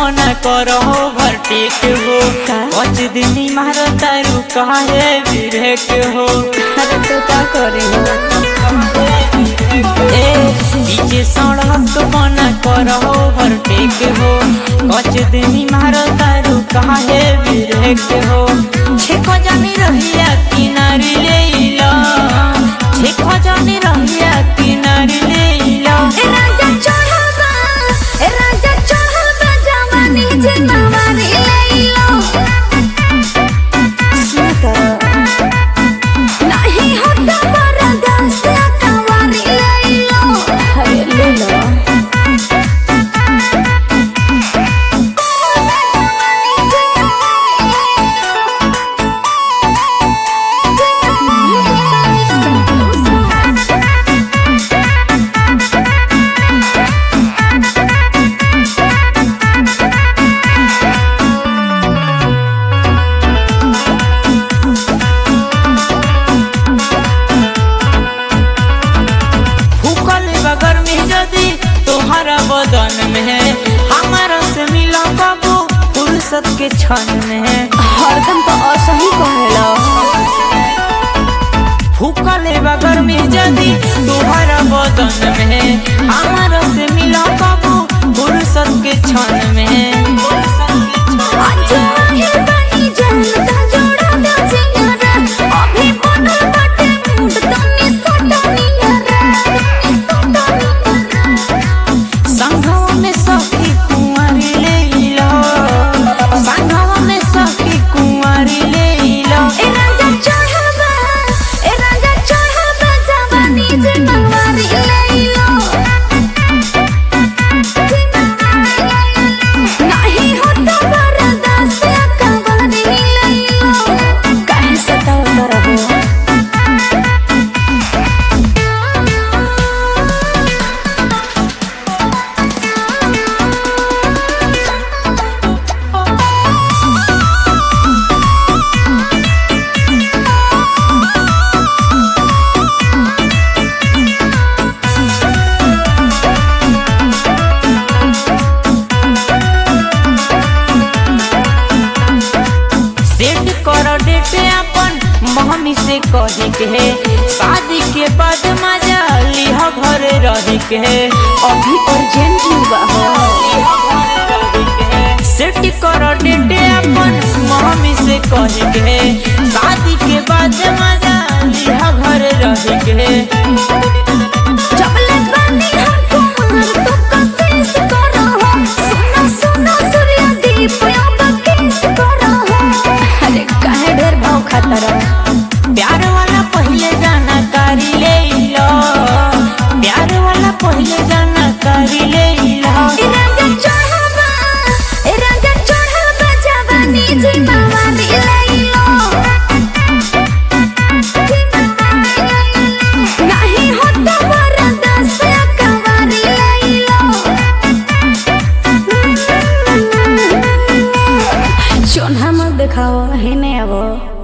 मना करो भरटेक हो का? पाँच दिन मार तारू काहे बिरेक हो अरे तो का करे हो ए पीछे सड़क मना करो भरटेक हो पाँच दिन मार तारू काहे बिरेक हो छेको जानी रहिया किनारी ले लो छेको जानी रहिया किनारी ले लो ए राजा चढ़बा ए राजा चढ़बा जवानी जे नवारी लइलो सुता नहीं होता बरदा से कवारी लइलो अरे ले लो फूकल बगर में जदी तोहरा बदन में हमारा से मिला बाबू फुर्सत के क्षण में हरदम तो असही कहेला फूकल बगर में जदी तोहरा बदन में हमारा से मिला बाबू फुर्सत के क्षण में आज आहे बनी जनता जोड़ा दे जियारा अभी बनल बाटे मूड तनी सटनियारा संघवा में सखी कुंवारी ले लो संघवा में सखी कुंवारी ले लो ए राजा चढ़बा ए राजा चढ़बा जवानी जे नवारी लइलो नहीं होता बरदा से कवारी लइलो काहे सताव रहो सेट कर डेट अपन मम्मी से कही के शादी के बाद मजा लिह घर रही के अभी अर्जेंट बा सेट कर डेट अपन मम्मी से कही के शादी के बाद मजा लिह घर रही के चपले बनी हमको मार तो कोशिश करो सुनो सुनो सूर्य दीप अब किस करो अरे काहे ढेर भाव खाता रहो प्यार वाला पहले जानकारी ले लो प्यार वाला पहले जानकारी ले लो ए राजा चढ़बा ए राजा चढ़बा जवानी जी बावानी लइलो नहीं होता बरदा से कवारी लइलो चोन्हा मत देखाओ हेने आवो